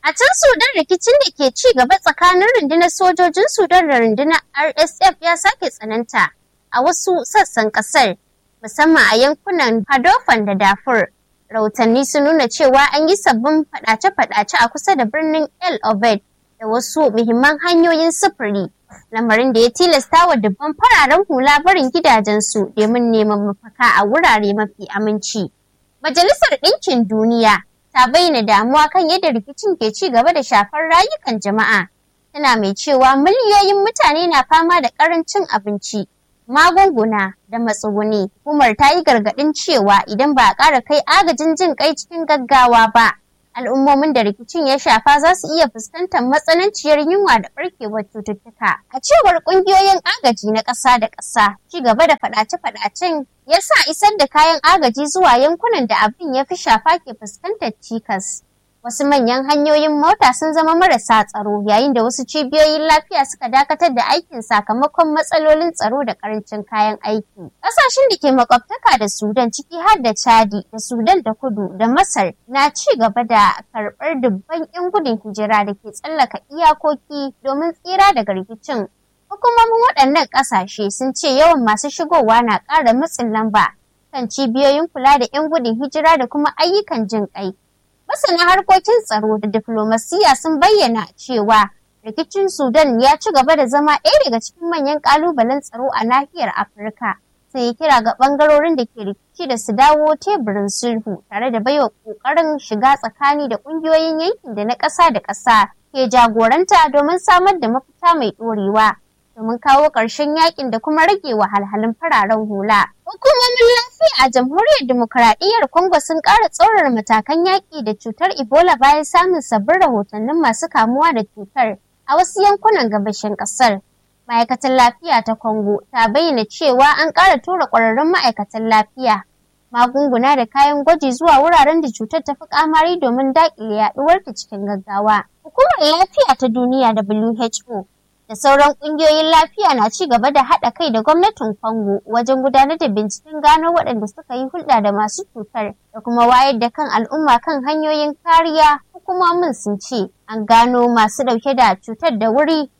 A can Sudan rikicin da ke ci gaba tsakanin rundunar sojojin Sudan da rundunar RSF ya sake tsananta a wasu sassan kasar, musamman a yankunan Hadofan da Darfur. Rahotanni sun nuna cewa an yi sabbin fadace-fadace a kusa da birnin El Obeid da wasu muhimman hanyoyin sufuri, lamarin da ya tilasta wa dubban fararen hula barin gidajensu domin neman mafaka a wurare mafi aminci. Majalisar Ɗinkin Duniya ta bayyana damuwa kan yadda rikicin ke ci gaba da shafar rayukan jama'a. Tana mai cewa miliyoyin mutane na fama da ƙarancin abinci, magunguna da matsuguni. Hukumar ta yi gargaɗin cewa idan ba a ƙara kai agajin jin kai cikin gaggawa ba, al'ummomin da rikicin ya shafa za su iya fuskantar matsananciyar yunwa da ɓarkewar cututtuka. A cewar ƙungiyoyin agaji na ƙasa da ƙasa, ci gaba da faɗace-faɗacen ya sa isar da kayan agaji zuwa yankunan da abin ya fi shafa ke fuskantar cikas. Wasu manyan hanyoyin mota sun zama marasa tsaro yayin da wasu cibiyoyin lafiya suka dakatar da aikin sakamakon matsalolin tsaro da karancin kayan aiki. Ƙasashen da ke makwabtaka da Sudan ciki har da Chadi da Sudan da Kudu da Masar na ci gaba da karɓar dubban 'yan gudun hijira da ke tsallaka iyakoki domin tsira daga rikicin. Hukumomin waɗannan ƙasashe sun ce yawan masu shigowa na ƙara matsin lamba kan cibiyoyin kula da 'yan gudun hijira da kuma ayyukan jin ƙai. Masana harkokin tsaro da diflomasiyya sun bayyana cewa rikicin Sudan ya ci gaba da zama ɗaya daga cikin manyan ƙalubalen tsaro a nahiyar Afirka. Sai ya kira ga ɓangarorin da ke rikici da su dawo teburin sulhu tare da baiwa ƙoƙarin shiga tsakani da ƙungiyoyin yankin da na ƙasa da ƙasa ke jagoranta domin samar da mafita mai ɗorewa. domin kawo ƙarshen yakin da kuma rage wahalhalun fararen hula. Hukumomin lafiya a jamhuriyar demokuraɗiyyar Congo sun ƙara tsaurara matakan yaƙi da cutar Ebola bayan samun sabbin rahotannin masu kamuwa da cutar a wasu yankunan gabashin ƙasar. Ma'aikatan lafiya ta Congo ta bayyana cewa an ƙara tura ƙwararrun ma'aikatan lafiya, magunguna da kayan gwaji zuwa wuraren da cutar ta fi ƙamari domin daƙile yaɗuwarta cikin gaggawa. Hukumar Lafiya ta Duniya WHO da sauran ƙungiyoyin lafiya na ci gaba da haɗa kai da gwamnatin Congo wajen gudanar da binciken gano waɗanda suka yi hulɗa da masu cutar da kuma wayar da kan al'umma kan hanyoyin kariya hukumomin sun ce an gano masu ɗauke da cutar da wuri